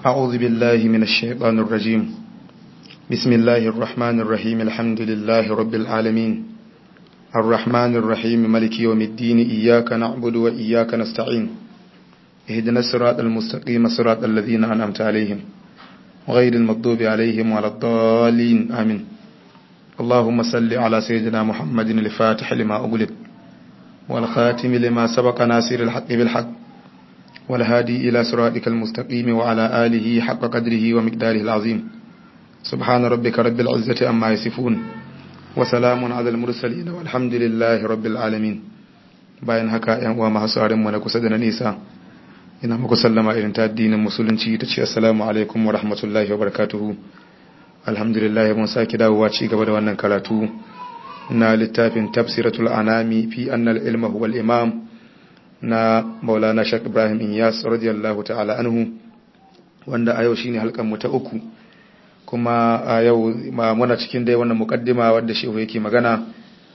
أعوذ بالله من الشيطان الرجيم بسم الله الرحمن الرحيم الحمد لله رب العالمين الرحمن الرحيم ملك يوم الدين إياك نعبد وإياك نستعين اهدنا الصراط المستقيم صراط الذين أنعمت عليهم غير المغضوب عليهم ولا الضالين آمين اللهم صل على سيدنا محمد الفاتح لما أغلق والخاتم لما سبق ناصر الحق بالحق والهادي إلى صراطك المستقيم وعلى آله حق قدره ومقداره العظيم سبحان ربك رب العزة أما يصفون وسلام على المرسلين والحمد لله رب العالمين bayan haka ‘yan uwa masu mu na kusa da na nisa ina muku sallama irin ta addinin musulunci ta ce assalamu alaikum wa rahmatullahi wa barakatuhu alhamdulillah mun sake dawowa ci gaba da wannan karatu na littafin tafsiratul anami fi annal ilma huwa imam na maulana shak ibrahim inyas radiyallahu ta'ala anhu wanda a yau shine halkan mu ta uku kuma a yau muna cikin dai wannan mukaddima wanda shehu yake magana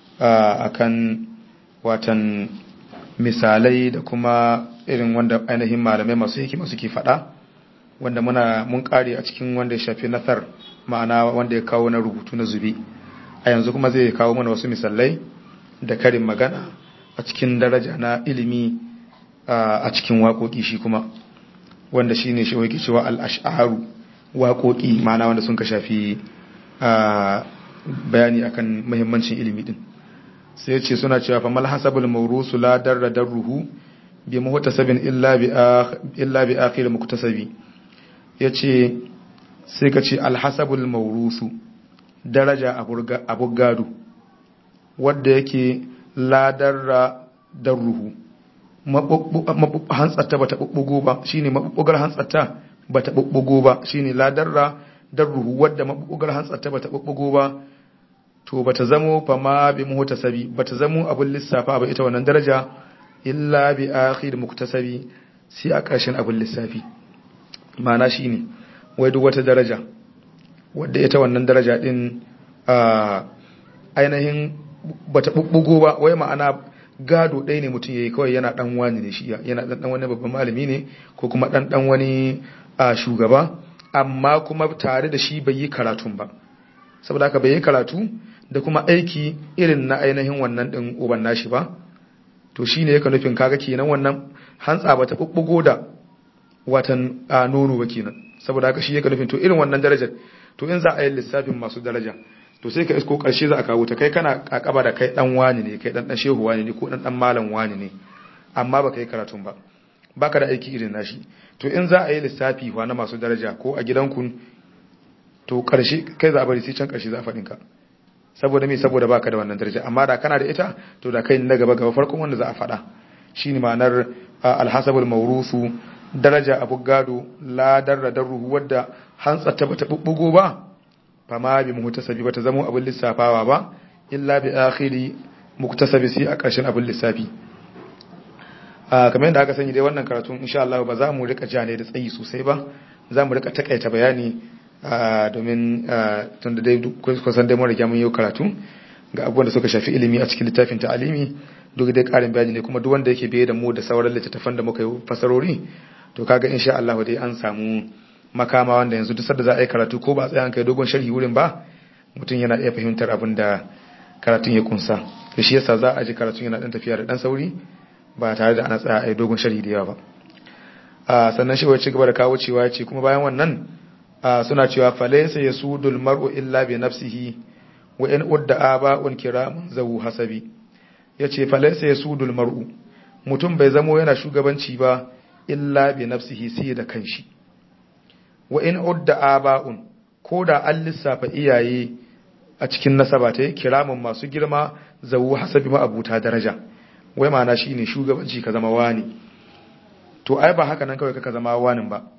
akan watan misalai da kuma irin wanda ainihin malamai masu hikima suke faɗa wanda muna mun kare a cikin wanda ya shafi nasar ma'ana wanda ya kawo na rubutu na zubi a yanzu kuma zai kawo mana wasu misalai da karin magana a cikin daraja na ilimi a cikin waƙoƙi shi kuma wanda shi ne shi wake cewa al'asharu waƙoƙi ma'ana wanda sun ka shafi bayani akan muhimmancin ilimi din sai ce suna cewa fa malhasabul mawrusu la darra darruhu bi muhtasabin illa bi illa bi akhir muktasabi yace sai ka ce alhasabul mawrusu daraja abu gado wadda yake ladarra darruhu hantsata bata bubbugo ba shine mabubbugar hantsata bata bubbugo ba shine ladarra darruhu wadda mabubbugar hantsata bata bubbugo ba to bata zamo fa ma bi muhtasabi bata zamo abun lissafa ba ita wannan daraja illa bi akhir muktasabi sai a ƙarshen abun lissafi ma'ana shine wai duk wata daraja wadda ita wannan daraja din ainihin bata bubbugo ba wai ma'ana gado ɗaya ne mutum yayi kawai yana dan wani ne shi yana dan dan wani babban malami ne ko kuma dan dan wani shugaba amma kuma tare da shi bai yi karatun ba saboda haka bai yi karatu da kuma aiki irin na ainihin wannan din uban nashi ba to shine yake nufin kaga kenan wannan hantsa bata bubbugo da watan nono ba kenan saboda haka shi yake nufin to irin wannan darajar to in za a yi lissafin masu daraja to sai ka isko karshe za a kawo ta kai kana kakaba da kai dan wani ne kai dan dan shehu wani ne ko dan dan malam wani ne amma baka yi karatun ba baka da aiki irin nashi to in za a yi lissafi fa na masu daraja ko a gidanku to karshe kai za a bari sai can karshe za a faɗin ka saboda me saboda baka da wannan daraja amma da kana da ita to da kai na gaba gaba farkon wanda za a faɗa shine ma'anar alhasabul mawrusu daraja abu gado la darra darruhu wadda hantsa ta bata bubbugo ba fama bi muhtasabi bata zamo abin lissafawa ba illa bi akhiri muktasabi sai a ƙarshen abin lissafi kamar yadda aka sani dai wannan karatun insha Allah ba za mu rika jane da tsayi sosai ba za mu rika takaita bayani domin tun da dai kusan dai mun riga mun yi karatu ga abubuwan da suka shafi ilimi a cikin littafin ta'alimi duk dai karin bayani ne kuma duk wanda yake biye da mu da sauran littattafan da muka yi fasarori to kaga insha Allah dai an samu makama wanda yanzu duk sanda za a yi karatu ko ba a tsaya kai dogon sharhi wurin ba mutum yana iya fahimtar abin da karatun ya kunsa to shi yasa za a ji karatun yana dan tafiya da dan sauri ba tare da ana tsaya a yi dogon sharhi da yawa ba a sannan shi wai ci gaba da kawo cewa ce kuma bayan wannan suna cewa falaysa yasudul mar'u illa bi nafsihi wa in udda aba'un kiramun zawu hasabi yace falaysa yasudul mar'u mutum bai zamo yana shugabanci ba illa bi nafsihi sai da kanshi wa in udda aba'un ko da an lissafa iyaye a cikin nasaba ta kiramin masu girma zawu hasabi ma abuta daraja wai ma'ana shine shugabanci ka zama wani to ai ba haka nan kawai ka zama wani ba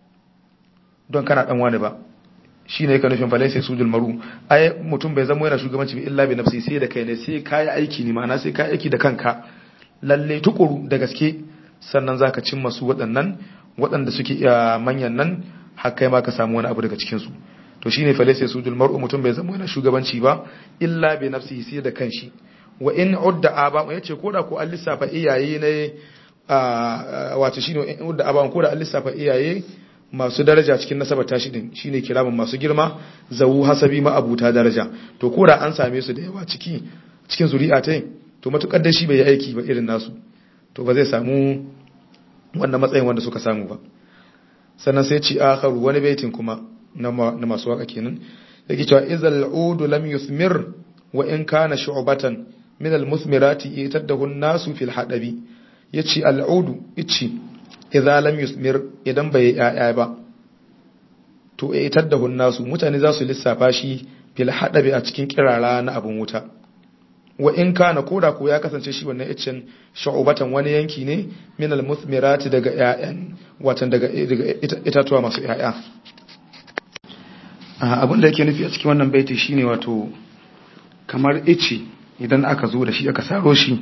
don kana dan wani ba shine yake nufin falai sai sujul maru ai mutum bai zama yana shugabanci bi illa bi nafsi sai da kai ne sai kai aiki ne ma'ana sai kai aiki da kanka lalle tukuru da gaske sannan zaka cimma su waɗannan waɗanda suke manyan nan har kai ma ka samu wani abu daga cikin su to shine fa laysa sujul mar'u mutum bai zama yana shugabanci ba illa bi nafsihi sai da kanshi wa in udda aba yace koda ko an lissafa iyaye ne wato shine in udda aba ko da an lissafa iyaye masu daraja cikin nasabar tashi din shine kiramin masu girma zawu hasabi ma abuta daraja to ko da an same su da yawa ciki cikin zuri'a ta to matukar da shi bai yi aiki ba irin nasu to ba zai samu wannan matsayin wanda suka samu ba sannan sai ci akharu wani baitin kuma na masu waka kenan yake cewa izal udu lam yuthmir wa in kana shu'batan min al musmirati itadahu an-nasu fil hadabi yace al udu ichi idza lam yusmir idan bai yaya ba to itadahu an-nasu mutane za su lissafa shi fil hadabi a cikin kirara na abun wuta wa in kana koda ko ya kasance shi wannan iccen shu'batan wani yanki ne min al musmirati daga yayan watan daga itatuwa masu yaya abin da yake nufi a cikin wannan baiti shine wato kamar ice idan aka zo da shi aka saro shi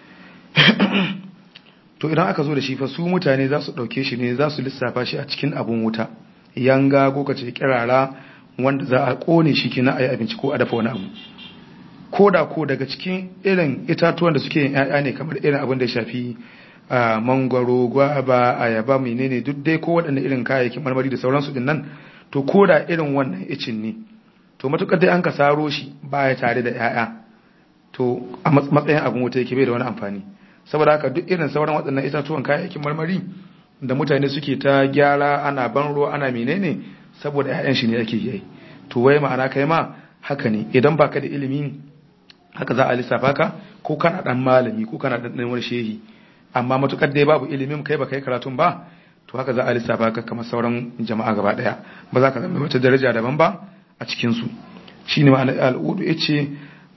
to idan aka zo da shi fa su mutane za su ɗauke shi ne za su lissafa shi a cikin abun wuta yanga ko kace kirara wanda za a kone shi kina a yi abinci ko a dafa wani abu ko da ko daga cikin irin itatuwan da suke yin 'ya'ya ne kamar irin abin da ya shafi mangwaro gwaba ayaba menene duk dai ko waɗanne irin kayayyakin marmari da sauransu din nan to ko da irin wannan icin ne to matukar dai an ka saro shi baya tare da 'ya'ya to a matsayin abin wuta yake bai da wani amfani saboda haka duk irin sauran waɗannan itatuwan kayayyakin marmari da mutane suke ta gyara ana ban ruwa ana menene saboda 'ya'yan shi ne ake yi to wai ma'ana kai ma haka ne idan baka da ilimi haka za a lissafa ka ko kana dan malami ko kana dan wani shehi amma matukar dai babu ilimin kai baka yi karatun ba to haka za a lissafa ka kamar sauran jama'a gaba daya ba za ka zama wata daraja daban ba a cikin su shine ma'ana al'udu yace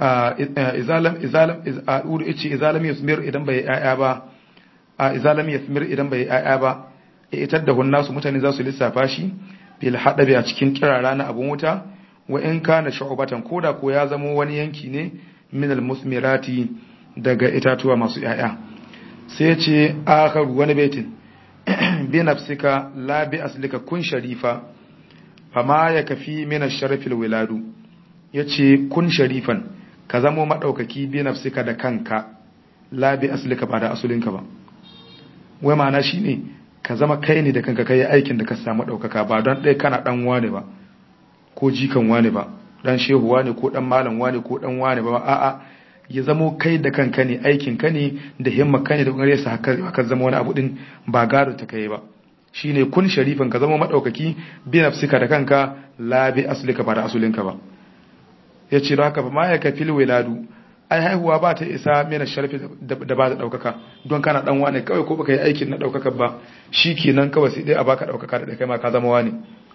izalam izalam al'udu yace izalam yasmir idan bai yaya ba izalam yasmir idan bai yaya ba itar da hunnasu mutane za su lissafa shi bil hadabi a cikin kirara na abun wuta wa in kana shu'batan koda ko ya zamo wani yanki ne min al musmirati daga itatuwa masu yaya sai ce akharu wani baitin bi nafsika la bi aslika kun sharifa fama ya kafi min ash-sharafil wiladu yace kun sharifan ka zamo madaukaki bi nafsika da kanka la bi aslika ba da asulinka ba wai ma'ana shine ka zama kai ne da kanka kai aikin da ka samu daukaka ba don dai kana dan wane ba ko jikan wane ba dan shehu wane ko dan malam wane ko dan wane ba a'a ya zamo kai da kanka ne aikin ka ne da himma ka ne da ƙoƙarin sa haka ka zama wani abu din ba gado ta kai ba shine kun sharifin ka zama madaukaki bi nafsika da kanka la bi aslika ba da asulinka ba yace da haka ba ma ya kafil wiladu ai haihuwa ba ta isa mena sharfi da ba ta daukaka don kana dan wani kawai ko baka yi aikin na daukaka ba shikenan kawai sai dai a baka daukaka da kai ma ka zama wani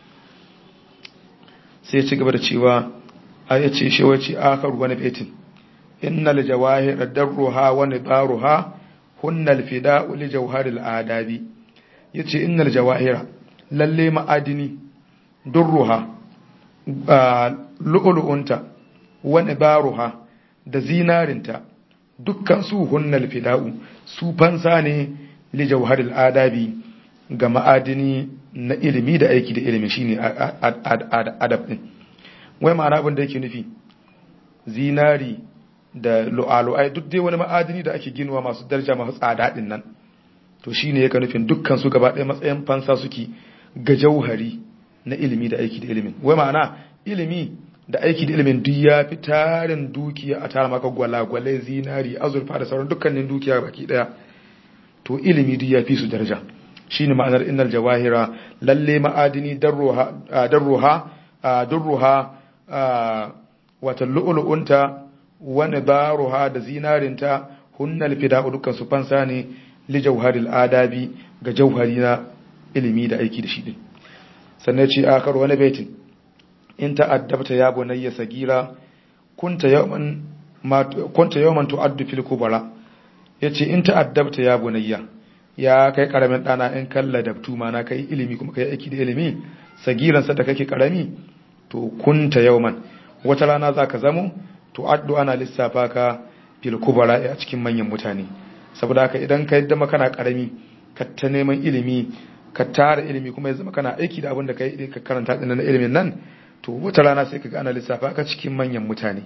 sai ya ci gaba da cewa a yace shi wace akharu wani baitin innal jawahir darruha wa nidaruha hunnal fida'u li jawharil adabi yace innal jawahira lalle ma'adini durruha lu'lu'unta wa nidaruha da zinarinta dukkan su hunnal fida'u su fansa ne li jawharil adabi ga ma'adini na ilimi da aiki da ilimi shine adab din wai ma'ana abin da yake nufi zinari da lu'alu'ai duk dai wani ma'adini da ake ginuwa masu daraja masu tsada din nan to shine yake nufin dukkan su gaba ɗaya matsayin fansa suke ga jauhari na ilimi da aiki da ilimin wai ma'ana ilimi da aiki da ilimin duk ya fi tarin dukiya a tara maka gwalagwalai zinari azurfa da sauran dukkanin dukiya baki ɗaya to ilimi duk ya fi su daraja shine ma'anar innal jawahira lalle ma'adini darruha darruha darruha wata lu'lu'unta wani baruha da zinarinta hunnal fida'u dukkan su fansa ne li jauharil adabi ga jauhari na ilimi da aiki da shi din sannan ce akar wani baitin in ta'addabta ya bunayya sagira kunta yawman ma kunta yawman tu'addu fil kubara yace in ta'addabta ya bunayya ya kai karamin dana in kalla dabtu ma na kai ilimi kuma kai aiki da ilimi sagiran sa da kake karami to kunta yawman wata rana zaka zamo tu'addu ana lissafa ka fil kubara a cikin manyan mutane saboda haka idan ka yadda kana karami ka ta neman ilimi ka tara ilimi kuma ya zama kana aiki da abin da ka karanta din na ilimin nan to wata rana sai ka ga ana lissafa ka cikin manyan mutane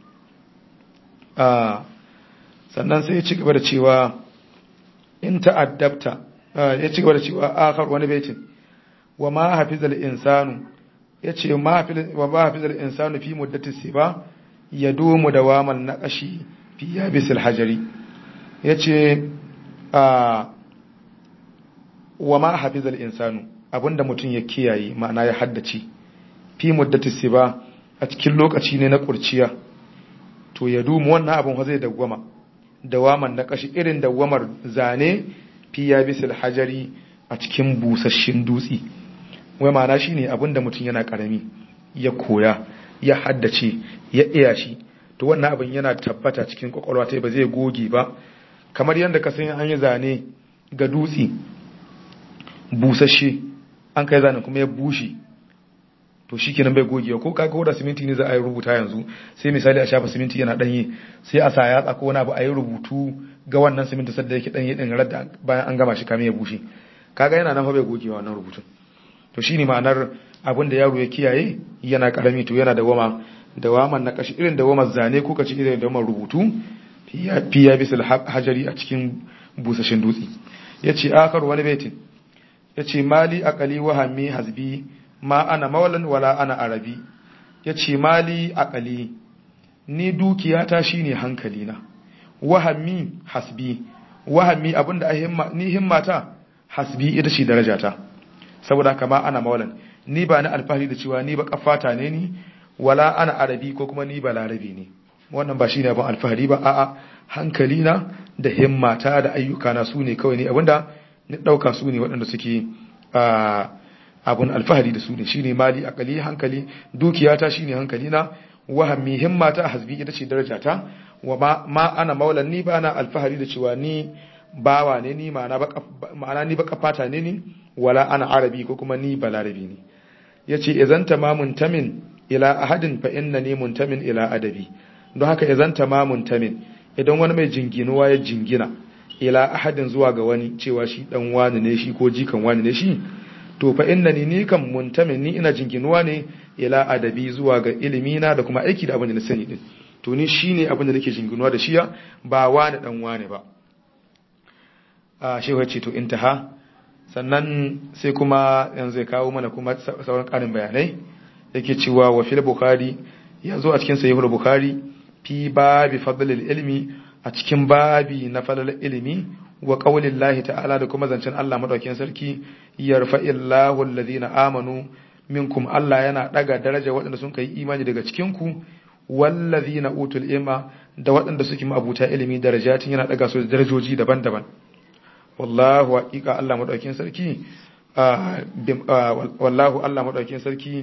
sannan sai ya ci gaba da cewa in ta'addabta ya ci gaba da cewa akhar wani baitin wa ma hafizal insanu yace ma hafizal wa ma hafizal insanu fi muddati siba yadumu dawaman naqashi fi yabisil hajari yace a wa ma hafizal insanu abinda mutum ya kiyaye ma'ana ya haddace fi muddati siba a cikin lokaci ne na kurciya to ya dumu wannan abin zai dawwama dawaman na kashi irin dawamar zane fi ya bisil hajari a cikin busasshin dutse wai ma'ana shine abin da mutum yana karami ya koya ya haddace ya iya shi to wannan abin yana tabbata cikin kwakwalwa ta ba zai goge ba kamar yadda ka san an yi zane ga dutse busasshe an kai zanen kuma ya bushe to shi kenan bai gogewa ko kaga da siminti ne za a yi rubuta yanzu sai misali a shafa siminti yana danye sai a sa yatsa ko wani abu a yi rubutu ga wannan siminti sadda yake danye din radda bayan an gama shi kamin ya bushe kaga yana nan fa bai gogewa wannan rubutun to shine ma'anar abin da yaro ya kiyaye yana karami to yana da wama da waman na kashi irin da wamar zane ko kace irin da wamar rubutu fiya bisul hajari a cikin busashin dutse yace akar wani baitin yace mali aqali wa hammi hasbi ma ana maulan wala ana arabi ya ce mali akali ni dukiyata shine hankalina wahammi hasbi wahammi abinda a ni himmata hasbi ita ce darajata saboda kama ana maulan ni ba na alfahari da cewa ni ba kafata ne ni wala ana arabi ko kuma ni ba larabi ne wannan ba shine abin alfahari ba a'a hankalina da himmata da ayyukana su ne kawai ne abinda ni dauka su ne waɗanda suke a abun alfahari da su ne shine mali akali hankali dukiyata shine hankali na wahammi himmata hasbi ita ce darajata wa ma, ma ana maulan ni bana alfahari da cewa ni bawa ne ni ma'ana ni baka fata ne ni wala ana arabi ko kuma ni balarabi ne yace idan tamamun tamin ila ahadin fa innani muntamin ila adabi don haka idan tamamun tamin idan wani mai jinginuwa ya jingina ila ahadin zuwa ga wani cewa shi dan wani ne shi ko jikan wani ne shi to fa innani ni kan muntamin ni ina jinginuwa ne ila adabi zuwa ga ilimi na da kuma aiki da abin da na sani din to ni shine abin da nake jinginuwa da shiya ba wani dan wani ba a shehu ce to intaha sannan sai kuma yanzu zai kawo mana kuma sauran karin bayanai yake cewa wa fil bukhari ya zo a cikin sahihul bukhari fi babi fadlil ilmi a cikin babi na falal ilimi wa qaulillahi ta'ala da kuma zancen Allah madaukakin sarki yarfa'illahu alladhina amanu minkum Allah yana daga daraja waɗanda sun kai imani daga cikin ku wallazina utul ilma da waɗanda suke mabuta ilimi darajatin yana daga su darajoji daban-daban wallahu haqiqa Allah madaukakin sarki wallahu Allah madaukakin sarki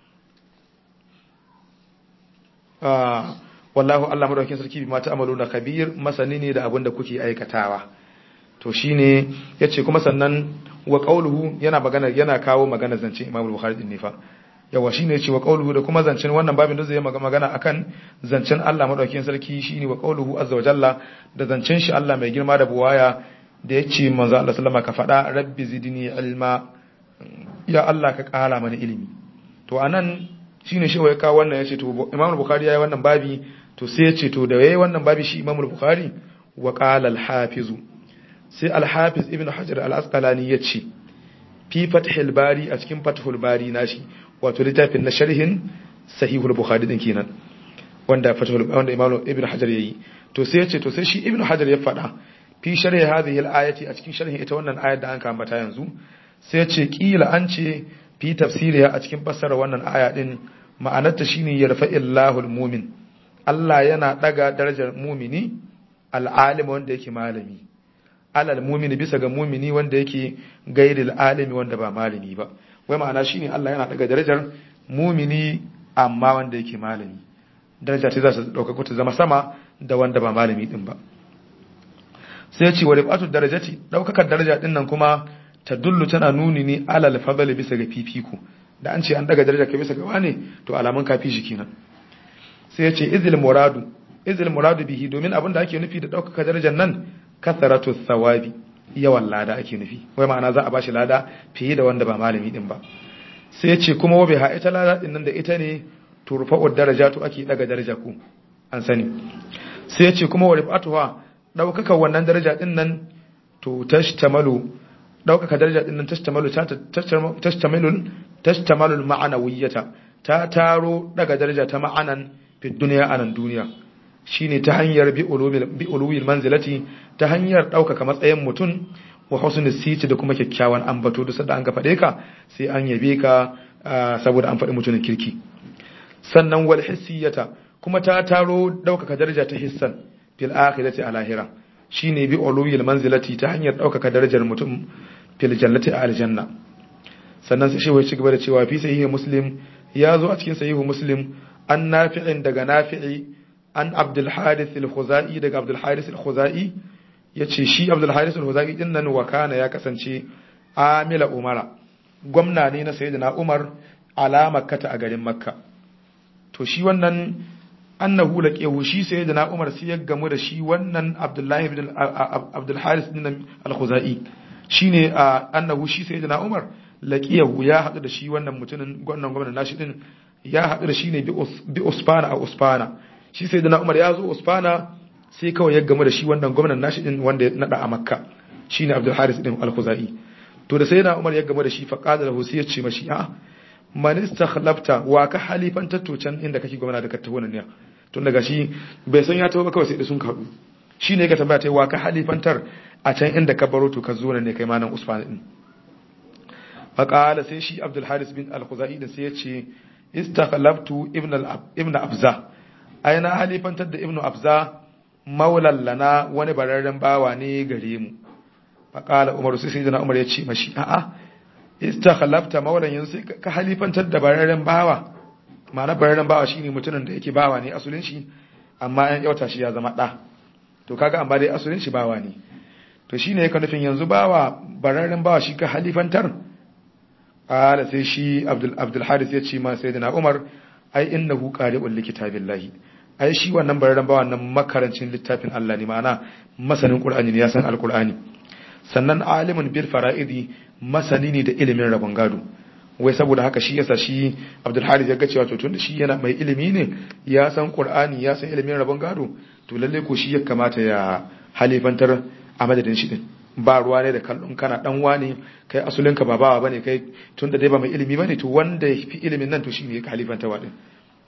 wallahu Allah madaukakin sarki bi mata amaluna kabir masani ne da abin da kuke aikatawa to shine yace kuma sannan wa qauluhu yana magana yana kawo magana zance Imam Bukhari din ne fa yawa shine yace wa qauluhu da kuma zancen wannan babin da zai magana akan zancen Allah madaukakin sarki shine wa qauluhu azza wa jalla da zancen shi Allah mai girma da buwaya da yace manzo Allah sallama ka faɗa rabbi zidni ilma ya Allah ka ƙara mana ilimi to anan shine shi ya kawo wannan yace to Imam Bukhari yayi wannan babi to sai yace to da yayi wannan babi shi Imam Bukhari wa qala al-hafiz sai al-hafiz ibn Hajar al-Asqalani yace fi fathul bari a cikin fathul bari nashi wato littafin na sharhin sahihul bukhari din kenan wanda fathul wanda Imam Ibn Hajar yayi to sai yace to sai shi Ibn Hajar ya faɗa fi sharhi hadhihi al-ayati a cikin sharhin ita wannan ayar da an kambata yanzu sai yace kila an ce fi tafsiriya a cikin fassara wannan aya din ma'anarta shine yarfa'illahu almu'min Allah yana daga darajar mumini al'alim wanda yake malami alal mumini bisa ga mumini wanda yake gairil alimi wanda ba malami ba wai ma'ana shine Allah yana daga darajar mumini amma wanda yake malami daraja ta za ta dauka ta zama sama da wanda ba malami din ba sai ya ce wa rifatu darajati daukakar daraja din nan kuma ta dullu tana nuni ne alal fadli bisa ga fifiko da an ce an daga daraja ka bisa gaba ne to alamun kafi shi kenan sai ya ce izil muradu izil muradu bihi domin abin da ake nufi da ɗaukaka darajar nan kasaratu thawabi yawan lada ake nufi wai ma'ana za a bashi lada fiye da wanda ba malami din ba sai ya ce kuma wabe ha ita lada din nan da ita ne turfa'ud darajatu ake daga daraja ku an sani sai ya ce kuma wa rifatuha ɗaukaka wannan daraja din nan to tashtamalu daukaka daraja din nan tashtamalu tashtamalu tashtamalu ma'anawiyyata ta taro daga daraja ta ma'anan fi duniya anan duniya shine ta hanyar bi ulumil manzilati ta hanyar daukaka matsayin mutum wa husnul siti da kuma kyakkyawan ambato da sadda an ga fade ka sai an yabe ka saboda an faɗi mutumin kirki sannan wal hissiyata kuma ta taro daukaka daraja ta hissan fil akhirati a lahira shine bi ulumil manzilati ta hanyar daukaka darajar mutum fil jannati a aljanna sannan sai shi gaba da cewa fi sahihi muslim ya zo a cikin sahihu muslim an nafi'in daga nafi'i an abdul harith al-khuzai daga abdul harith al-khuzai yace shi abdul harith al-khuzai din nan wakana ya kasance amila umara gwamna ne na sayyidina umar ala makkata a garin makka to shi wannan annahu laqiyahu shi sayyidina umar sai ya gamu da shi wannan abdullahi ibn abdul harith din al-khuzai shine annahu shi sayyidina umar laqiyahu ya hadu da shi wannan mutumin wannan gwamnatin nashi din ya hadu da shi ne bi usfana a usfana shi sayyidina umar ya zo usfana sai kawai ya gamu da shi wannan gwamnatin nashi din wanda ya nada a makka shine abdul haris din al-khuzai to da sayyidina umar ya gamu da shi fa qala lahu sai ya ce mashi a man istakhlafta wa ka halifan tattocan inda kake gwamna da ka taho nan ne tun daga shi bai san ya taho ba kawai sai da sun kaɗu shi ne ka tambaya ta wa ka halifantar a can inda ka baro to ka zo ne kai ma nan usman din faƙala sai shi abdul haris bin al-khuzai din sai ya ce istakhlaftu ibn ibn abza ai na halifantar da ibn abza maulan lana wani bararren bawa ne gare mu faƙala umar sai sai umar ya ce mashi a'a istakhlafta maulan yanzu sai ka halifantar da bararren bawa ma'ana bararren bawa shine mutumin da yake bawa ne asulin shi amma an yauta shi ya zama ɗa to kaga amma dai asulin shi bawa ne to shine yake nufin yanzu bawa bararren bawa shi ka halifantar ala sai shi abdul abdul haris ya ce ma sayyidina umar ai innahu qari'un li kitabillahi ai shi wannan bararren bawa nan makarancin littafin Allah ne ma'ana masanin qur'ani ne ya san alqur'ani sannan alimun bil fara'idi masani ne da ilimin rabon gado wai saboda haka shi yasa shi Abdul Haris ya ga cewa to tunda shi yana mai ilimi ne ya san Qur'ani ya san ilimin rabon gado to lalle ko shi ya kamata ya halifantar a madadin shi din ba ruwa ne da kallon kana dan wani kai asulin ka ba bawa bane kai tunda dai ba mai ilimi bane to wanda ya fi ilimin nan to shine ya halifantarwa din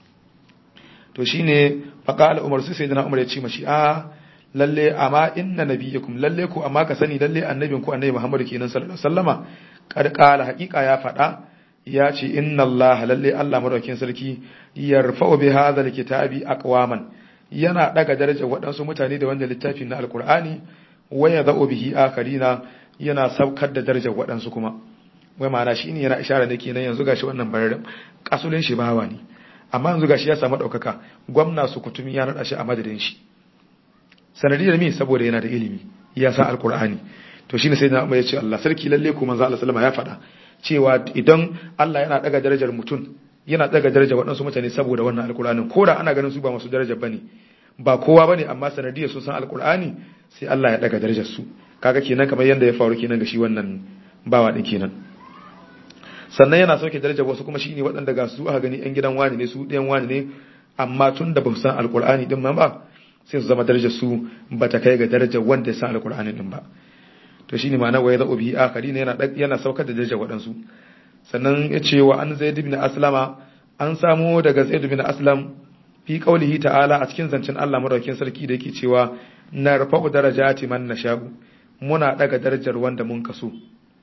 to shine faqala Umar sai sayyidina Umar ya ce mashi a lalle amma inna nabiyakum lalle ku amma ka sani lalle annabin ku annabi Muhammad kenan sallallahu alaihi wasallama kad qala haqiqa ya fada ya ce inna Allah lalle Allah madaukakin sarki yarfa'u bi hadha alkitabi aqwaman yana daga darajar waɗansu mutane da wanda littafin na alqur'ani wa yadha'u bihi akharina yana saukar da darajar waɗansu kuma wai ma'ana shine yana ishara ne kenan yanzu gashi wannan bararin kasulin shi bawa ne amma yanzu gashi ya samu daukaka gwamna su kutumi ya nada shi a madadin shi sanadiyar mi saboda yana da ilimi ya san alqur'ani to shine sai na ya ce Allah sarki lalle ko manzo Allah sallama ya faɗa cewa idan Allah yana daga darajar mutum yana daga darajar waɗansu mutane saboda wannan alkur'anin ko da ana ganin su ba masu darajar bane ba kowa bane amma sanadiyar su san alkur'ani sai Allah ya daga darajar su kaga kenan kamar yanda ya faru kenan ga shi wannan bawa din kenan sannan yana sauke darajar wasu kuma shine waɗanda ga su aka gani yan gidan wani ne su ɗayan wani ne amma tun da ba su san alkur'ani din ma ba sai su zama darajar su ba ta kai ga darajar wanda ya san alkur'ani din ba to shine ma'ana wa yadhu bihi akharin yana yana saukar da darajar waɗansu sannan ya ce wa an zaid ibn aslama an samu daga zaid ibn aslam fi qaulihi ta'ala a cikin zancen Allah madaukakin sarki da yake cewa narfa'u darajati man nasha'u muna daga darajar wanda mun kaso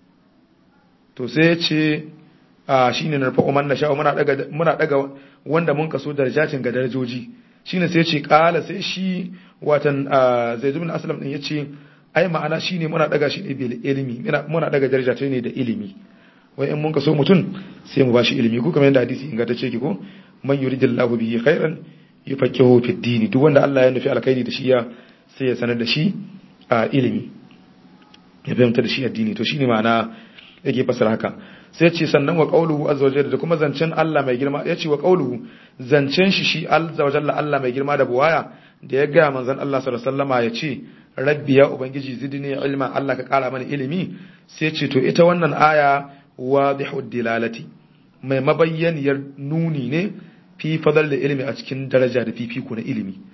to sai ya ce a shine narfa'u man nasha'u muna daga muna daga wanda mun kaso darajatin ga darajoji shine sai ya ce qala sai shi watan zaid ibn aslam din yace ai ma'ana shine muna daga shi ne bil ilmi muna daga daraja ta ne da ilimi wai in mun ka so mutum sai mu bashi ilimi ko kamar yadda hadisi ingantacce ki ko man yuridillahu bihi khairan yufaqihu fid din duk wanda Allah ya nufi alkhairi da shi ya sai ya sanar da shi a ilimi ya fahimta da shi addini to shine ma'ana yake fasara haka sai ce sannan wa qauluhu azza wa jalla da kuma zancen Allah mai girma ya ce wa qauluhu zancen shi shi azza wa jalla Allah mai girma da buwaya da ya ga manzon Allah sallallahu alaihi wasallama ya ce rabbi ya ubangiji zidni ilma Allah ka kara mana ilimi sai ce to ita wannan aya wadihu dilalati mai mabayyaniyar nuni ne fi fadal da ilimi a cikin daraja da fifiko na ilimi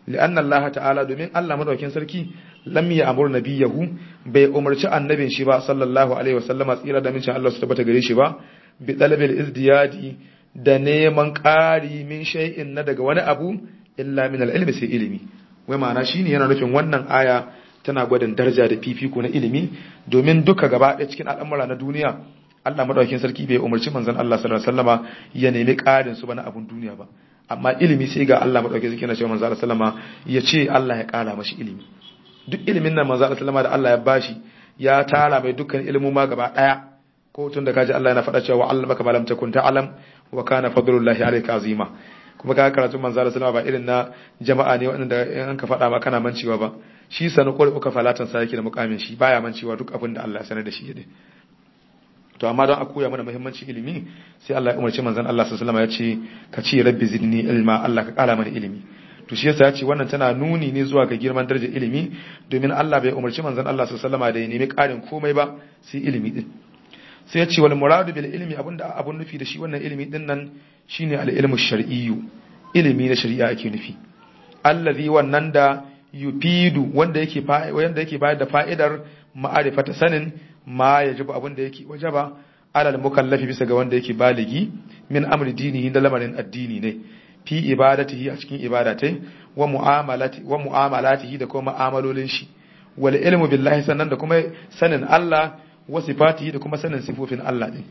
li'anna Allah ta'ala domin Allah madaukin sarki lam ya amur nabiyahu bai umarci annabin shi ba sallallahu alaihi wasallama tsira da mincin Allah su tabbata gare shi ba bi talabil izdiyadi da neman ƙari min shay'in na daga wani abu illa min al-ilmi sai ilimi wai ma'ana shine yana nufin wannan aya tana gwadin daraja da fifiko na ilimi domin duka gaba ɗaya cikin al'amura na duniya Allah madaukakin sarki bai umarci manzon Allah sallallahu alaihi wasallama ya nemi ƙarin su ba na abun duniya ba amma ilimi sai ga Allah madaukakin sarki yana cewa manzon Allah sallama ya ce Allah ya ƙara mashi ilimi duk ilimin nan manzon Allah sallama da Allah ya bashi ya tara mai dukkan ilimin ma gaba ɗaya ko tun da kaji Allah yana faɗa cewa Allah maka malam takun ta'lam wa kana fadlullahi alayka azima kuma ka karatu manzo Allah sallama ba irin na jama'a ne wanda in an ka faɗa ma kana mancewa ba shi sanu ko uka falatan sa yake da mukamin shi baya mancewa duk abin da Allah ya sanar da shi yade to amma don a koya mana muhimmancin ilimi sai Allah ya umarci manzon Allah sallallahu alaihi wasallam ya ce ka ce rabbi zidni ilma Allah ka kara mana ilimi to shi yasa ya ce wannan tana nuni ne zuwa ga girman darajar ilimi domin Allah bai umarci manzon Allah sallallahu alaihi wasallam da ya nemi karin komai ba sai ilimi din sai ya ce wal muradu bil ilmi abinda abun nufi da shi wannan ilimi din nan shine al ilmu shar'iyyu ilimi na shari'a ake nufi allazi wannan da yufidu wanda yake wanda yake bayar da fa'idar ma'arifata sanin ma yajibu abin da yake wajaba alal mukallafi bisa ga wanda yake baligi min amri dinihi da lamarin addini ne fi ibadatihi a cikin ibadatai wa mu'amalati wa mu'amalatihi da kuma mu'amalolin shi wal ilmu billahi sannan da kuma sanin Allah wa sifatihi da kuma sanin sifofin Allah din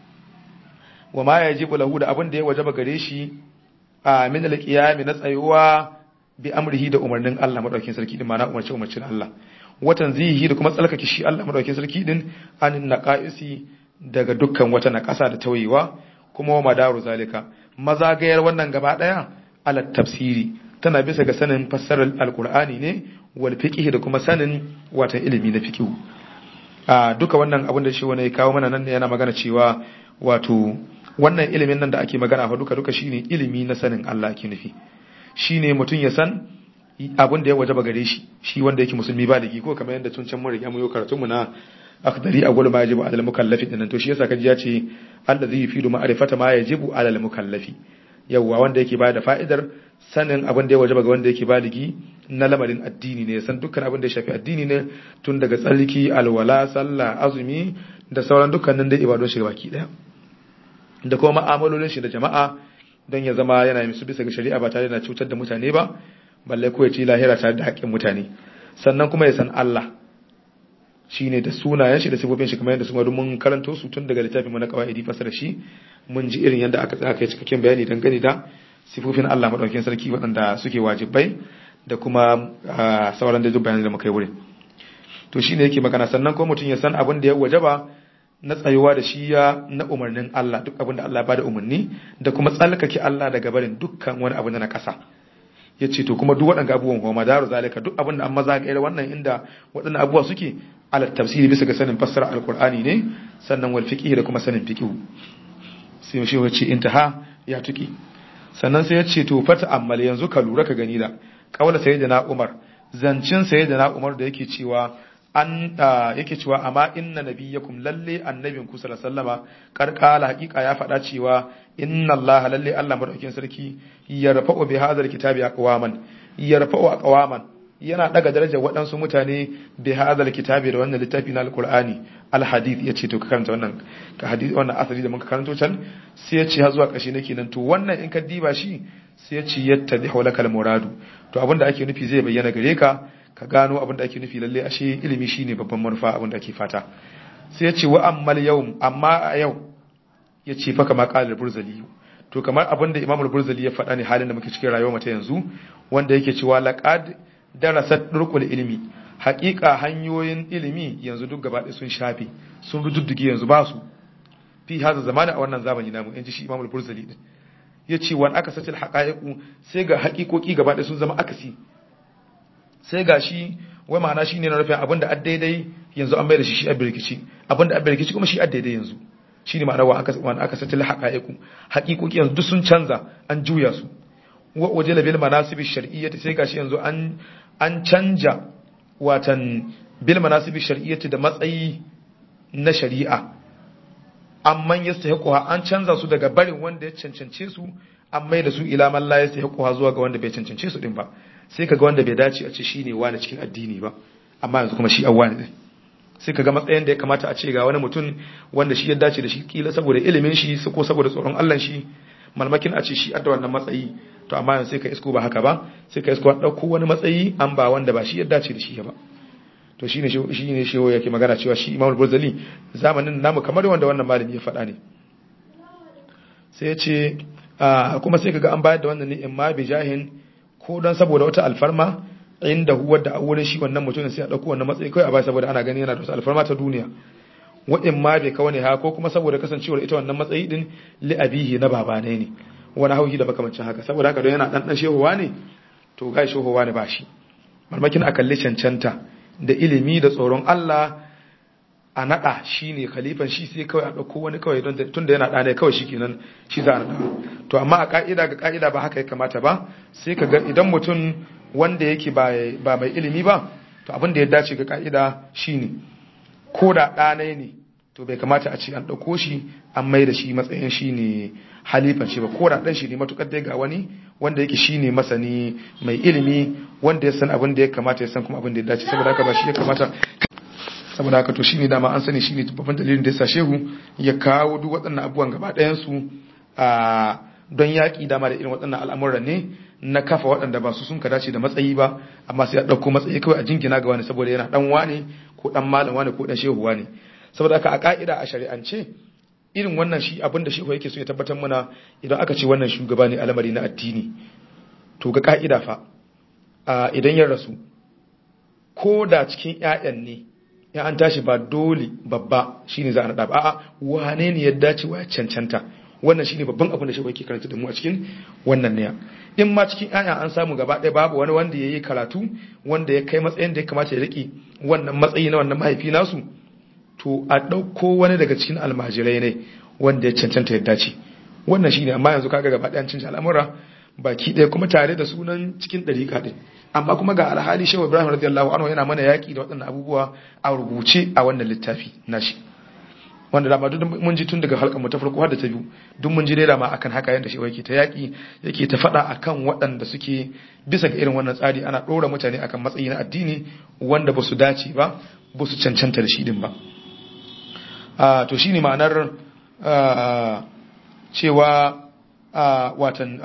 wa ma yajibu lahu da abin da ya wajaba gare shi a min al-qiyami na tsayuwa bi amrihi da umarnin Allah madaukakin sarki din ma'ana umarci umarcin Allah watan zihi da kuma tsalkake shi Allah madaukakin sarki din anin naqaisi daga dukkan wata naqasa da tawayewa kuma wa madaru zalika mazagayar wannan gaba daya ala tafsiri tana bisa ga sanin fassarar alqur'ani ne wal fiqh da kuma sanin watan ilimi na fiqh a duka wannan abin da shi wani ya kawo mana nan ne yana magana cewa wato wannan ilimin nan da ake magana fa duka duka shine ilimi na sanin Allah ake nufi shine mutum ya san abin da ya wajaba gare shi shi wanda yake musulmi ba da ko kamar yadda tun can mun riga mun yi karatu mu na akhdari a gulma yajibu alal mukallafi din to shi yasa kaji ya ce allazi yufidu ma'rifata ma yajibu alal mukallafi yawwa wanda yake bada fa'idar sanin abin da ya wajaba ga wanda yake baligi na lamarin addini ne san dukkan abin da ya shafi addini ne tun daga tsarki alwala sallah azumi da sauran dukkanin da ibadun shi baki daya da kuma ma'amalolin shi da jama'a don ya zama yana musu bisa ga shari'a ba tare da cutar da mutane ba balle ko ya ci lahira tare da haƙƙin mutane sannan kuma ya san Allah shine da sunayen shi da sifofin shi kamar yadda su mun karanto su tun daga littafin mu na qawaidi fasara shi mun ji irin yadda aka tsaka yi cikakken bayani dangane da sifofin Allah madaukakin sarki waɗanda suke wajibai da kuma sauran da duk bayanan da muka yi wurin to shine yake magana sannan kuma mutum ya san abin da ya wajaba na tsayuwa da shi ya na umarnin Allah duk abin da Allah ba da umarni da kuma tsalkake Allah daga barin dukkan wani abu na ƙasa ya ce to kuma duk waɗanda abubuwan kuma madaru zalika duk abin da an maza ga wannan inda waɗannan abubuwa suke ala tafsiri bisa ga sanin fassara alqur'ani ne sannan wal fiqh da kuma sanin fiqh sai shi ya ce intaha ya tuki sannan sai ya ce to fata ammal yanzu ka lura ka gani da kaula sayyidina Umar zancin sayyidina Umar da yake cewa an yake cewa amma inna nabiyyakum lalle annabin ku sallallahu alaihi wasallama karkala hakika ya faɗa cewa inna Allah lalle Allah madaukakin sarki yarfa'u bi hadhal kitabi aqwaman yarfa'u aqwaman yana daga darajar waɗansu mutane bi hadhal kitabi da wannan littafi na alqur'ani alhadith yace to ka karanta wannan ka hadith wannan asali da muka karanto can sai yace har zuwa ƙarshe nake nan to wannan in ka diba shi sai yace yattadihu lakal muradu to abinda ake nufi zai bayyana gare ka ka gano abin da ake nufi lalle ashe ilimi shine babban manufa abin da ake fata sai ya ce wa ammal yau amma a yau ya ce fa kama qala burzali to kamar abin da imamul burzali ya faɗa ne halin da muke cikin rayuwar mata yanzu wanda yake cewa laqad darasat durqul ilmi haƙiƙa hanyoyin ilimi yanzu duk gaba ɗaya sun shafe sun rududduge yanzu ba su fi haza zamani a wannan zamani namu yanzu shi imamul burzali din ya ce wani aka sace haƙa'iku sai ga haƙiƙoƙi gaba ɗaya sun zama akasi sai ga shi wai ma'ana shi ne na rufe abinda a daidai yanzu an bai da shi shi a birkici abinda a birkici kuma shi a daidai yanzu shi ne ma'ana wani aka satili haƙa'iku haƙiƙoƙi yanzu duk sun canza an juya su waje da bil manasibi shar'iyyati sai gashi yanzu an an canja watan bil manasibi shar'iyyati da matsayi na shari'a amman yastahiquha an canza su daga barin wanda ya cancance su an mai da su ila man la yastahiquha zuwa ga wanda bai cancance su din ba sai kaga wanda bai dace a ce shine wani cikin addini ba amma yanzu kuma shi awwani din sai kaga matsayin da ya kamata a ce ga wani mutum wanda shi ya dace da shi kila saboda ilimin shi ko saboda tsoron Allah shi malmakin a ce shi adda wannan matsayi to amma yanzu sai ka isko ba haka ba sai ka isko an dauko wani matsayi an ba wanda ba shi ya dace da shi ba to shine shi ne shi yake magana cewa shi Imam Burzali zamanin namu kamar wanda wannan malami ya faɗa ne sai ya ce kuma sai kaga an bayar da wannan ne in ma bi jahin ko dan saboda wata alfarma inda huwa da a wurin shi wannan mutumin sai a dauko wannan matsayi kai a bai saboda ana gani yana da wata alfarma ta duniya wa in ma bai kawai ha ko kuma saboda kasancewar ita wannan matsayi din li abihi na babanai ne wani hauhi da makamancin haka saboda haka don yana dan dan shehuwa ne to gai shehuwa ne ba shi marmakin a kalli cancanta da ilimi da tsoron Allah a naɗa shi ne khalifan shi sai kawai a ɗauko wani kawai don tun da yana ɗane kawai shi kenan shi za a naɗa to amma a ƙa'ida ga ƙa'ida ba haka ya kamata ba sai ka ga idan mutum wanda yake ba mai ilimi ba to abin da ya dace ga ƙa'ida shi ne ko da ɗane ne to bai kamata a ce an ɗauko shi an mai da shi matsayin shi ne halifan shi ba ko da ɗan shi ne matuƙar dai ga wani wanda yake shi ne masani mai ilimi wanda ya san abin da ya kamata ya san kuma abin da ya dace saboda haka ba shi ya kamata saboda haka to shine dama an sani shine babban dalilin da ya sa shehu ya kawo duk waɗannan abubuwan gaba ɗayan su a don yaƙi dama da irin waɗannan al'amuran ne na kafa waɗanda ba su sun ka dace da matsayi ba amma sai a ɗauko matsayi kawai a jingina ga wani saboda yana ɗan wane ko ɗan malam wane ko ɗan shehu wane saboda haka a ƙa'ida a shari'ance irin wannan shi abin da shehu yake so ya tabbatar mana idan aka ce wannan shugaba ne al'amari na addini to ga ƙa'ida fa idan ya rasu ko da cikin 'ya'yan ne ya an tashi ba dole babba shine za a naɗa ba a'a wane ne ya dace wa cancanta wannan shine babban abin da shi yake karanta da mu a cikin wannan ne in ma cikin aya an samu gaba ɗaya babu wani wanda yayi karatu wanda ya kai matsayin da ya kamata ya rike wannan matsayi na wannan mahaifi nasu to a ɗauko wani daga cikin almajirai ne wanda ya cancanta ya dace wannan shine amma yanzu kaga gaba ɗaya an canja al'amura baki ɗaya kuma tare da sunan cikin ɗariƙa ɗin amma kuma ga alhali shehu ibrahim radiyallahu anhu yana mana yaƙi da waɗannan abubuwa a rubuce a wannan littafi nashi wanda dama duk mun ji tun daga halkan mu ta farko har da ta biyu duk mun ji dai dama akan haka yanda shehu yake ta yaƙi yake ta faɗa akan waɗanda suke bisa ga irin wannan tsari ana ɗora mutane akan matsayi na addini wanda ba su dace ba ba su cancanta da shi din ba to shine ma'anar cewa watan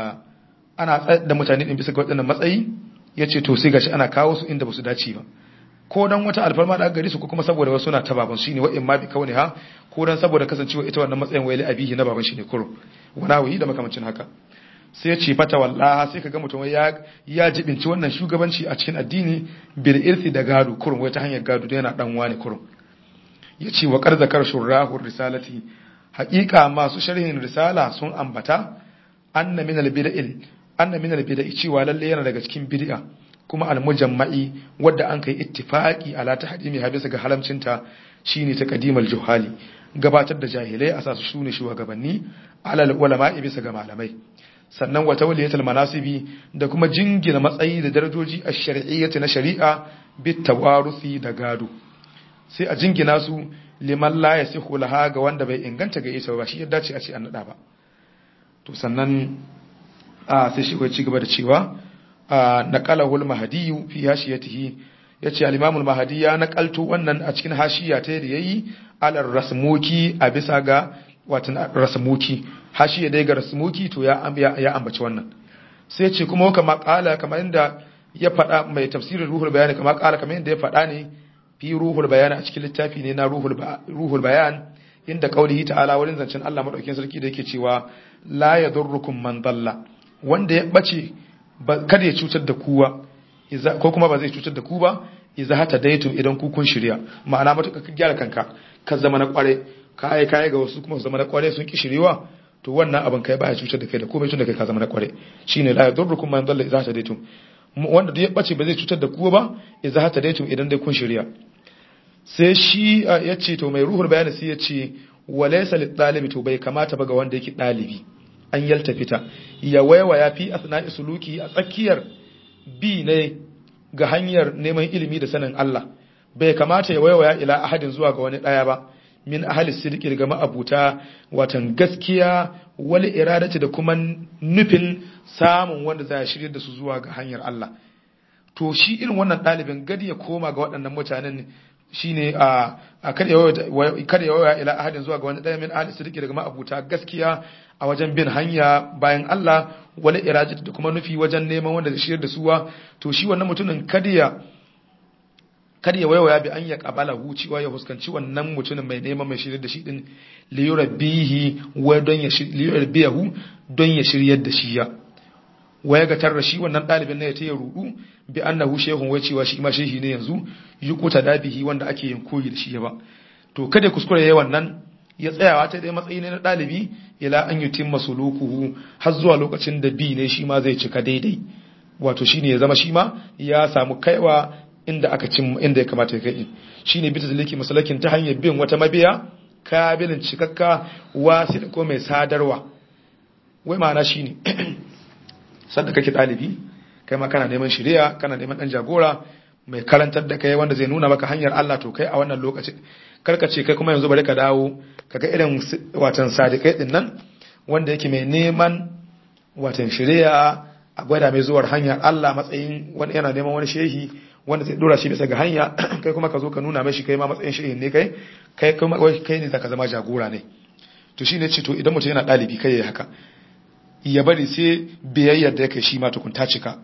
ana tsayar da mutane din bisa ga waɗannan matsayi ya ce to sai gashi ana kawo su inda ba su dace ba ko dan wata alfarma da gari su ko kuma saboda wasu na ta baban shi ne wa'in ma bi kawai ha ko dan saboda kasancewa ita wannan matsayin wayli abihi na baban shi ne kuro wana wuyi da makamancin haka sai ya ce fata wallaha sai ka ga mutum ya ya jibinci wannan shugabanci a cikin addini bil irsi da gado kurum wai ta hanyar gado da yana dan wani kurum ya ce wa karzakar shurrahu risalati haƙiƙa masu sharhin risala sun ambata anna min al-bid'il anna min al-bid'i cewa lalle yana daga cikin bid'a kuma al-mujamma'i wadda an kai ittifaqi ala tahdimi habisa ga halamcinta shine taqdimal juhali gabatar da jahilai a sasu shune shugabanni ala ulama'i bisa ga malamai sannan wa tawliyatul manasibi da kuma jingina matsayi da darajoji a shari'iyyati na shari'a bit tawarusi da gado sai a jingina su liman la yasihu laha ga wanda bai inganta ga ita ba shi ya dace a ce an nada ba to sannan a sai shi ci gaba da cewa naqalahul mahdi fi hashiyatihi yace al-imam al-mahdi ya naqalto wannan a cikin hashiya ta da yayi alar rasmuki a bisa ga watan rasmuki hashiya dai ga rasmuki to ya ya ambaci wannan sai ce kuma kama kala kamar inda ya faɗa mai tafsirin ruhul bayani kama kala kamar inda ya faɗa ne fi ruhul bayani a cikin littafi ne na ruhul bayan inda kaulihi ta'ala wurin zancen Allah madaukakin sarki da yake cewa la yadurrukum man dalla wanda ya bace kada ya cutar da kuwa ko kuma ba zai cutar da ku ba iza hata daitum idan ku kun shirya ma'ana matuƙa ka gyara kanka ka zama na kware ka ai kai ga wasu kuma zama na kware sun ki shiriwa to wannan abin kai baya cutar da kai da komai tun da kai ka zama na kware shine la yadurrukum man dalla iza hata daitum wanda duk ya bace ba zai cutar da ku ba iza hata daitum idan dai kun shirya sai shi ya ce to mai ruhul bayani sai ya ce walaysa lit talibi to bai kamata ba ga wanda yake dalibi an yalta fita ya waiwaya fi asna'i suluki a tsakiyar bi ne ga hanyar neman ilimi da sanin Allah bai kamata ya waiwaya ila ahadin zuwa ga wani daya ba min ahli sidqi daga ma'abuta watan gaskiya wal iradati da kuma nufin samun wanda za ya shirye da su zuwa ga hanyar Allah to shi irin wannan ɗalibin gadi ya koma ga waɗannan mutanen shine a kada ya waya ila ahadin zuwa ga wani ɗaya min ahli sidqi daga ma'abuta gaskiya a wajen bin hanya bayan Allah wala irajat da kuma nufi wajen neman wanda zai shirye da suwa to shi wannan mutumin kada ya kada ya waiwaya bi an ya kabala huciwa ya huskanci wannan mutumin mai neman mai shirye da shi din liyurabbihi wa don ya liyurabbihu don ya shiryar da shi ya waya ga tarra shi wannan dalibin ne ya taya rudu bi annahu shehun wai cewa shi ma shehi ne yanzu yukuta dabihi wanda ake yin koyi da shi ya ba to kada kuskure yayi wannan ya tsayawa ta dai matsayi ne na dalibi ila an yutim masulukuhu har zuwa lokacin da bi ne shi ma zai cika daidai wato shine ya zama shi ma ya samu kaiwa inda aka cin inda ya kamata ya kai shine bita zaliki masalakin ta hanyar bin wata mabiya kabilin cikakka wasi da ko mai sadarwa wai ma'ana shine sanda kake dalibi kai ma kana neman shari'a kana neman dan jagora mai karantar da kai wanda zai nuna maka hanyar Allah to kai a wannan lokacin karka ce kai kuma yanzu bari ka dawo kaga irin watan sadiqai din nan wanda yake mai neman watan shari'a a gwada mai zuwar hanyar Allah matsayin wani yana neman wani shehi wanda zai dora shi bisa ga hanya kai kuma ka zo ka nuna mashi kai ma matsayin shehin ne kai kai kuma kai ne zaka zama jagora ne to shine ce to idan mutum yana dalibi kai yayi haka ya bari sai biyayyar da yake shi ma tukunta cika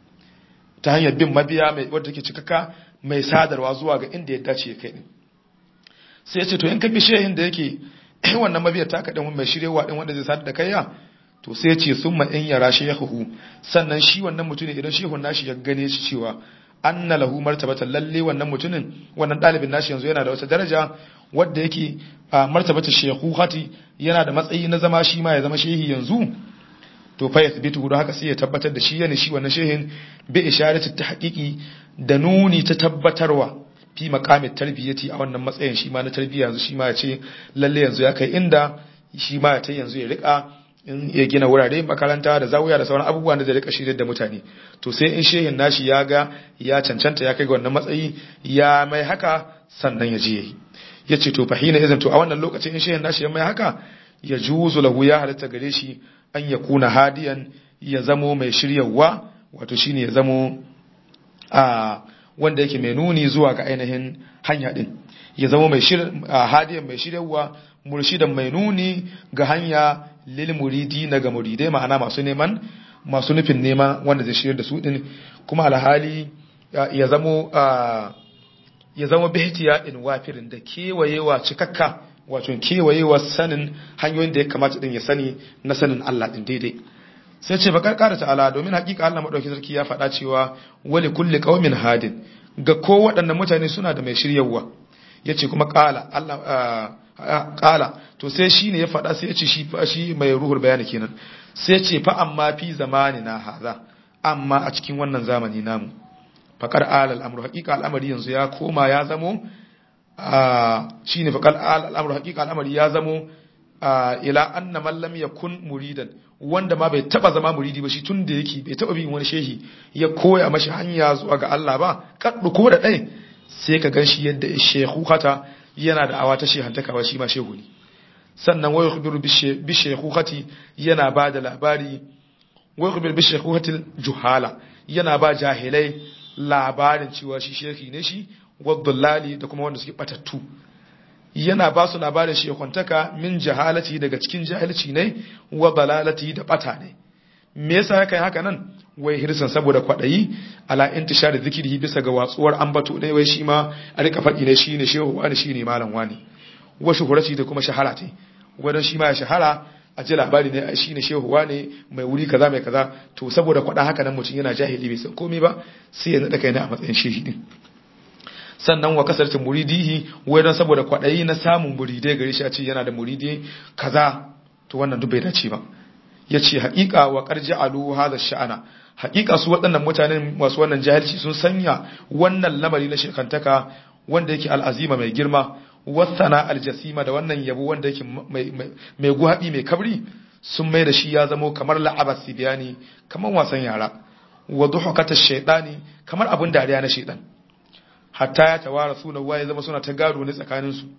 ta hanyar bin mabiya mai wadda take cikaka mai sadarwa zuwa ga inda ya dace ya kai din sai ya ce to in ka bi shehin da yake wannan mabiyar ta kaɗan mai shiryewa din wanda zai sadar da kai ya to sai ce sun ma in yara shehu sannan shi wannan mutumin idan shehun nashi ya gane shi cewa anna lahu martabatan lalle wannan mutumin wannan dalibin nashi yanzu yana da wata daraja wadda yake martabata shekuhati yana da matsayi na zama shi ma ya zama shehi yanzu to fa yathbitu don haka sai ya tabbatar da shi yana shi wannan shehin bi isharati tahqiqi da nuni ta tabbatarwa fi maqamit tarbiyati a wannan matsayin shi ma na tarbiyya yanzu shi ma ya ce lalle yanzu ya kai inda shi ma ya ta yanzu ya rika in ya gina wurare makaranta da zawuya da sauran abubuwa da zai rika shirye da mutane to sai in shehin nashi ya ga ya cancanta ya kai ga wannan matsayi ya mai haka sannan ya je yayi ya ce to fahina izin to a wannan lokacin in shehin nashi ya mai haka ya juzu lahu ya halatta gare shi an ya kuna hadiyan ya zamo mai shiryawa wato shine ya zamo a wanda yake mai nuni zuwa ga ainihin hanya din ya zamo mai hadiyan mai shiryawa murshidan mai nuni ga hanya lil muridi na ga muridai ma'ana masu neman masu nufin nema wanda zai shirya da su din kuma alhali ya zamo ya zama bihtiya in wafirin da kewayewa cikakka wato kewayewa sanin hanyoyin da ya kamata din ya sani na sanin Allah din daidai sai ce bakar kara ta'ala domin hakika Allah madauki sarki ya faɗa cewa wali kulli qaumin hadin ga ko waɗannan mutane suna da mai shiryawa yace kuma qala Allah qala to sai shine ya faɗa sai ya ce shi shi mai ruhul bayani kenan sai ya ce fa amma fi zamani na haza amma a cikin wannan zamani namu faƙar alal amru haƙiƙa al'amari yanzu ya koma ya zamo shi ne faƙar al'amru haƙiƙa al'amari ya zamo ila anna mallam ya kun muridan wanda ma bai taba zama muridi ba shi tun da yake bai taba bin wani shehi ya koya mashi hanya zuwa ga Allah ba kaddu ko da ɗai sai ka gan shi yadda shehu hata yana da awa ta shehantakawa shi ma shehu ne sannan wai yukhbiru bi shehukati yana ba da labari wai yukhbiru bi shehukati juhala yana ba jahilai labarin cewa shi sheki ne shi waddallali da kuma wanda suke batattu yana ba su labarin shekwantaka min jahalati daga cikin jahilci ne wa dalalati da bata ne me yasa ya kai haka nan wai hirsan saboda kwadayi ala intishar zikiri bisa ga watsuwar ambato ne wai shi ma a rika faɗi ne shine shehu wani shine malam wani wa shuhurati da kuma shahara ce wadan shi ma ya shahara a ji labari ne shi ne shehuwa ne mai wuri kaza mai kaza to saboda kwaɗa haka nan mutum yana jahili bai san komai ba sai ya naɗa kai na a matsayin shehi din sannan wa kasarcin muridihi wai don saboda kwaɗayi na samun muridai gare shi a ce yana da muridi kaza to wannan duk bai dace ba ya ce haƙiƙa wa ƙarji alu haza sha'ana haƙiƙa su waɗannan mutanen masu wannan jahilci sun sanya wannan lamari na shekantaka wanda yake al'azima mai girma wasana aljasima da wannan yabo wanda yake mai guhaɗi mai kabri sun mai da shi ya zamo kamar la'abar sibiyani kamar wasan yara wa duhukata shaidani kamar abin dariya na shaidan hatta ya tawara suna waye zama suna ta gado ne tsakanin su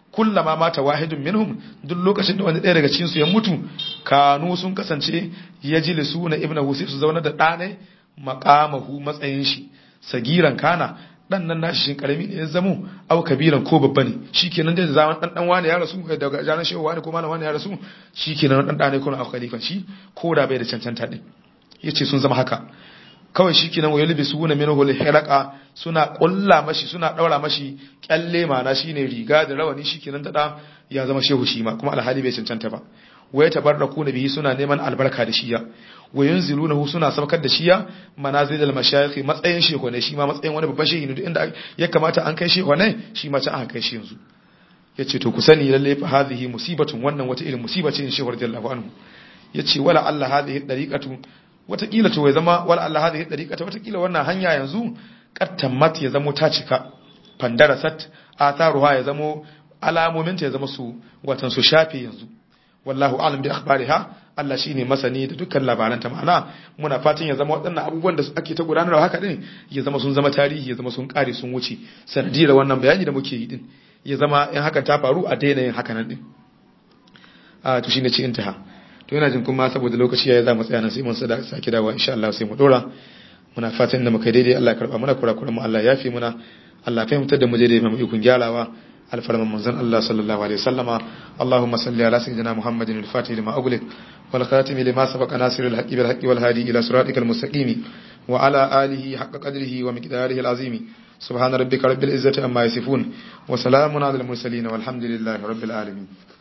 kullama mata wahidun minhum duk lokacin da wani ɗaya daga cikin su ya mutu kanu sun kasance yajlisuna ibnahu sai su zauna da ɗane maqamahu matsayin shi sagiran kana dan nan nashi shin karami ne ya zamo au kabiran ko babba ne shikenan dai da zaman dan dan wani ya rasu daga jaran shehu wani ko malam wani ya rasu shikenan dan dan ne ko au khalifan shi ko da bai da cancanta din yace sun zama haka kawai shikenan wayul bisuna minhu al-hiraqa suna kulla mashi suna daura mashi kyalle mana shine riga da rawani shikenan da ya zama shehu shi ma kuma alhali bai cancanta ba waya tabarraku bihi suna neman albarka da shiya wa yunzilunahu suna saukar da shiya manazil al-mashayikh matsayin shehu ne shi ma matsayin wani babban shehu ne duk inda ya kamata an kai shehu ne shi ma can aka kai shi yanzu yace to ku sani lalle fa hadhihi musibatun wannan wata irin musiba ce in shehu radiyallahu anhu yace wala Allah hadhihi dariqatu watakila to ya zama wala Allah hadhihi dariqatu watakila wannan hanya yanzu qattammat ya zamo ta cika fandarasat atharuha ya zamo alamominta ya zama su watan su shafe yanzu wallahu alam bi akhbariha Allah shine masani da dukkan labaranta ma'ana muna fatan ya zama waɗannan abubuwan da ake ta gudanarwa haka din ya zama sun zama tarihi ya zama sun kare sun wuce sanadiyar wannan bayani da muke yi din ya zama in hakan ta faru a daina yin haka nan din a to shine ci intaha to yana jin kuma saboda lokaci ya za mu tsaya nan sai mun sada sake dawowa insha Allah sai mu dora muna fatan da muka daidai Allah ya karba mana kurakuran mu Allah ya yafi muna Allah fahimtar da mu daidai mu ikon gyarawa الفرمان منزل الله صلى الله عليه وسلم اللهم صل على سيدنا محمد الفاتح لما أغلق والخاتم لما سبق ناصر الحق بالحق والهادي إلى صراطك المستقيم وعلى آله حق قدره ومقداره العظيم سبحان ربك رب العزة أما يصفون وسلام على المرسلين والحمد لله رب العالمين